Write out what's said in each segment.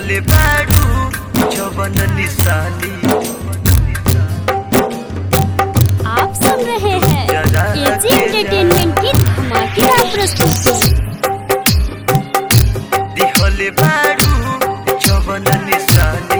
दिहले बाडू जवन निशानी आप सुन रहे हैं एजी एंटरटेनमेंट की धमाकेदार प्रस्तुति दिहले बाडू जवन निशानी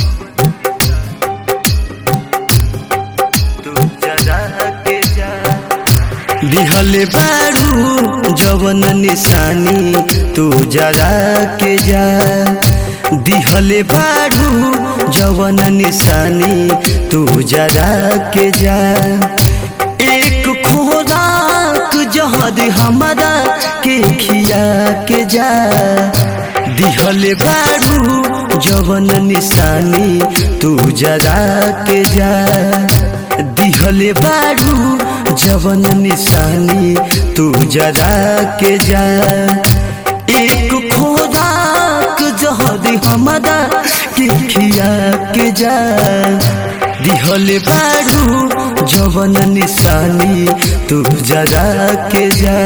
तू जरा के जा दिहले बाडू जवन निशानी तू जरा के जा दिहले बाडू जवन निशानी तू जरा के जा एक खोराक जहर हमारा के खिया के जा दिहले बाडू जवन निशानी तू जरा के जा दिहले बाडू जवन निशानी तू जरा के जा एक खोराक जहर हमारा के खिया के जा दिहले बाडू जवन निशानी तू जरा के जा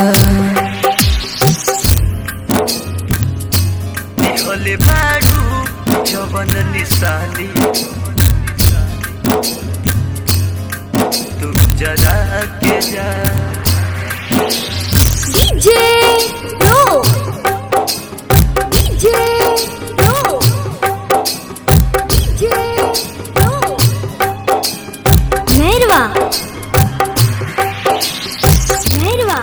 दिहले बाडू जवन निशानी तू जरा के जा डीजे रो डीजे रो डीजे रो मेहरवा मेहरवा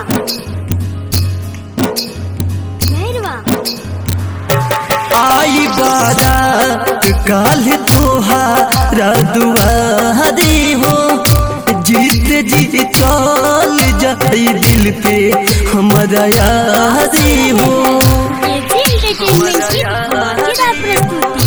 मेहरवा आई बारात काल तोहारा दुआरी हो जीत जी चल जाई दिल पे हमारा यारी हो एजी एंटरटेनमेंट की धमाकेदार प्रस्तुति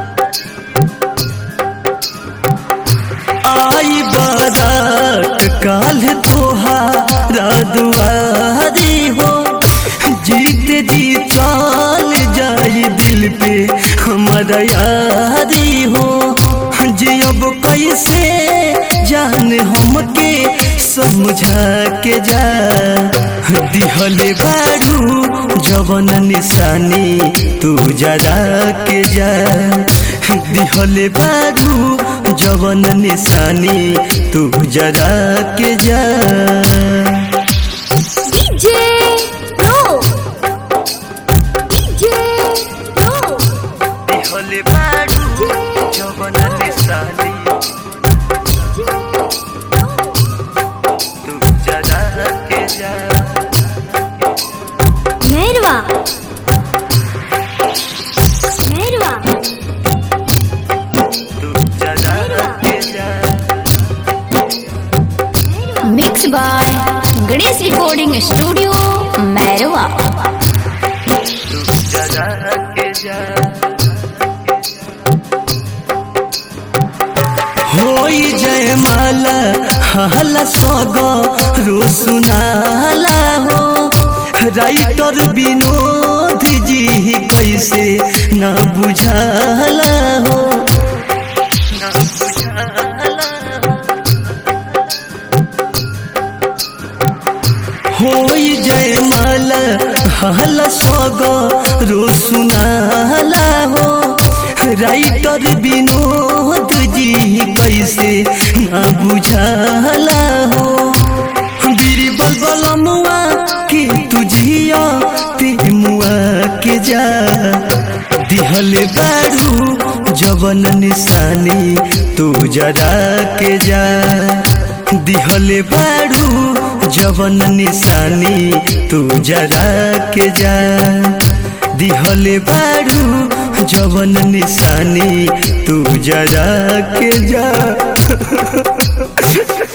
आई बारात काल तोहारा दुआरी हो जीत जी चल जाई दिल पे हमारा यारी हो जी अब कैसे जान हमके समझा के जा दिहले बारू जवन निशानी तू जरा के जा दिहले बारू जवन निशानी तू जरा के जा डीजे रो डीजे रो दिहले बारू जवन निशानी तू जरा के जा मेहरवा मेहरवा तू जरा के जा mix by Ganesh recording studio Mairwa तू जरा के जा होई जय माला हला सग रो सुनाला हो राइटर विनोद जी कैसे न बुझाला हो न बुझाला होई जय माला हला सग रो सुनाला हो राइटर विनोद जी कैसे न बुझाला हो बीरबल बलमुआ के तुझिया ते मुआ के जा दिहले बारू जवन निशानी तू जरा के जा दिहले बारू जवन निशानी तू जरा के जा दिहले बारू जवन निशानी तू जरा के जा